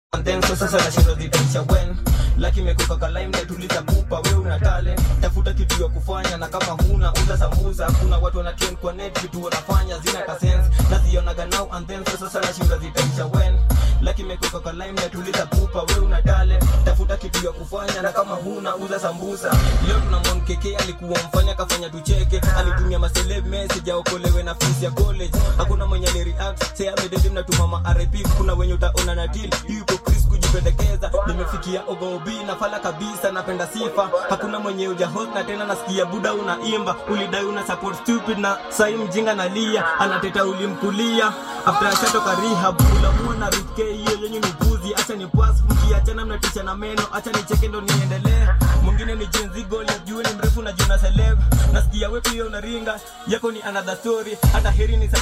And then so sasa nashinda zitaisha when laki imekuka ka limelight tuliza pupa we una talent tafuta kitu ya kufanya na kama huna uza samuza kuna watu wana train kwa net vitu wanafanya zina ka sense nazionaga now and then so sasa nashinda zitaisha when laki imekuka ka limelight tuliza pupa we una talent tafuta kitu ya kufanya na kama huna uza sambusa leo tuna Mon keke alikuwa mfanya kafanya tucheke alitumia maseleb message aokolewe na fees ya college hakuna mwenye alireact say amededi mnatuma ma RIP kuna wenye utaona na deal yuko Chris kujipendekeza nimefikia ogobi na fala kabisa napenda sifa hakuna mwenye uja host na tena nasikia buda unaimba ulidai una support stupid na sai mjinga nalia anateta ulimkulia after ashatoka rehab ulamua na rike hiyo yenye ni buzi acha ni pass mkiachana mnatisha na meno acha nicheke ndo niendelee mwingine ni jenzi gol ya juu ni mrefu na juu na celeb nasikia wewe pia unaringa yako ni another story hata heri ni